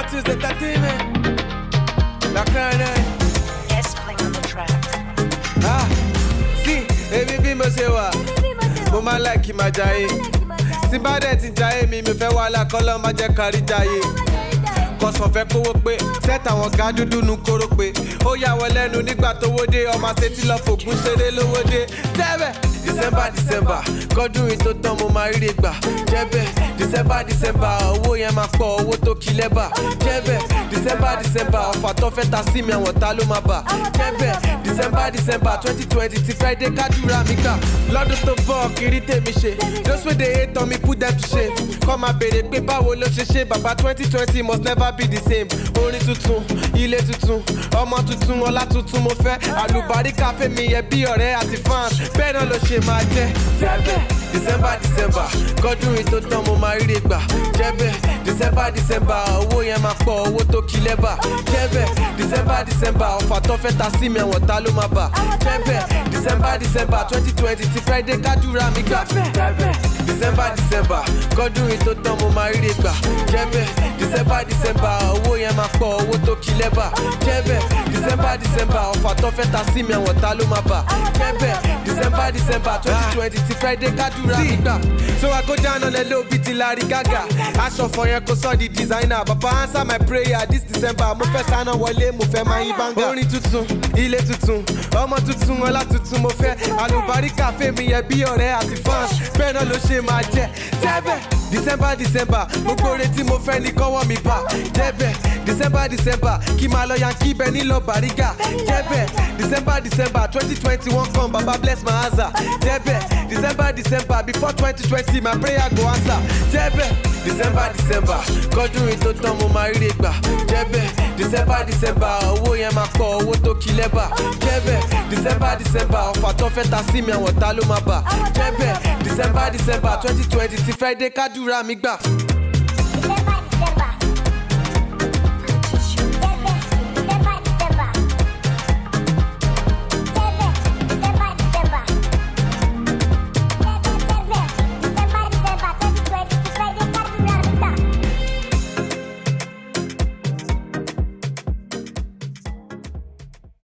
Tunes Entertainment. Lakana. S Play on the track. Ah, sí, èmi bí mo ṣe wà, mo máa láìkí máa jayé. Tí bá dẹ̀ ti jayé mi, mi fẹ́ wàhálà kọ́lọ́ máa jẹ́ kárí jayé. Kọ̀sán fẹ́ kówó pé, sẹ́tà àwọn ga dúdú nu kóró pé. Ó yà wọ́n lẹ́nu nígbà tówó dé, ọmọ àṣetí lọ fògùn ṣeré lówó dé. Tẹ́bẹ̀, December December, kọ́dún yìí tó tán mo máa ríre gbà. Jẹ́bẹ̀, December December, owó yẹn máa pọ̀, owó tó kí lẹ́bà. Jẹ́bẹ̀, December December, ọ̀fà tó fẹ́ ta sí mi àwọn ta ló máa bà. Jẹ́bẹ̀, December December twenty twenty ti Friday kádùrà mi gbà. Lọ́dún tó bọ̀ kiri tèmi ṣe. Those wey dey hate on me put them to shame. Kọ́ máa béèrè pé báwo ló ṣe ṣe bàbá twenty twenty must never be the same. Orin tuntun, ilé tuntun, ọmọ tuntun, ọlá tuntun mo fẹ́. Àlùbáríkà fẹ́mi yẹ bí ọ̀rẹ́ àti fans. Bẹ́ẹ̀ náà ló ṣe máa jẹ́. Jẹ́bẹ̀, December December, kọ́dún yìí tó tán mo máa ríre gbà. Jẹ́bẹ̀, December December, owó yẹn máa pọ̀, owó tó kí lẹ́bà. Jẹ́bẹ̀, December December, ọ̀fà tó fẹ́ ta sí mi àwọn ta ló máa bà. Jẹ́bẹ̀, December December twenty twenty ti Friday kádùrà mi gbà. Jẹ́bẹ̀, December December, kọ́dún yìí tó tán mo máa ríre gbà. Jẹ́bẹ̀, December December, owó yẹn máa pọ̀, owó tó kí lẹ́bà. Jẹ́bẹ̀, December December, ọ̀fà tó fẹ́ ta sí mi àwọn ta ló máa bà. Jẹ́bẹ̀, December December twenty twenty ti Friday kádùrà mi gbà. So I go down on a low beat till Larry Gaga. Aṣọ for yẹn kò sọ di designer. Bàbá answer my prayer this December. Mo fẹ́ sáná wọlé, mo fẹ́ máa yín bánga. Orin tuntun, ilé tuntun, ọmọ tuntun, ọlá tuntun mo fẹ́. Àlùbáríkà fèmí yẹn bí ọ̀rẹ́ àti fans. Bẹ́ẹ̀ náà ló ṣe máa jẹ́. Jẹ́bẹ̀, December December, gbogbo orin tí mo fẹ́ ní kọ́wọ́ mi bá. Jẹ́bẹ̀, December December, kí máa lọ yankí bẹ nílò Bàrígà. Jẹ́bẹ̀, December December twenty twenty one come, Baba bless my answer. Jẹ́bẹ̀, December December before twenty twenty my prayer go answer. Jẹ́bẹ̀, December December, kọ́dún yìí tó tán mo máa ríre gbà. Jẹ́bẹ̀, December December, owó yẹn máa pọ̀, owó tó kí lẹ́bà. Jẹ́bẹ̀, December December, ọ̀fà tó fẹ́ ta sí mi àwọn ta ló máa bà. Jẹ́bẹ̀, December December twenty twenty ti Friday kádùrà mi gbà.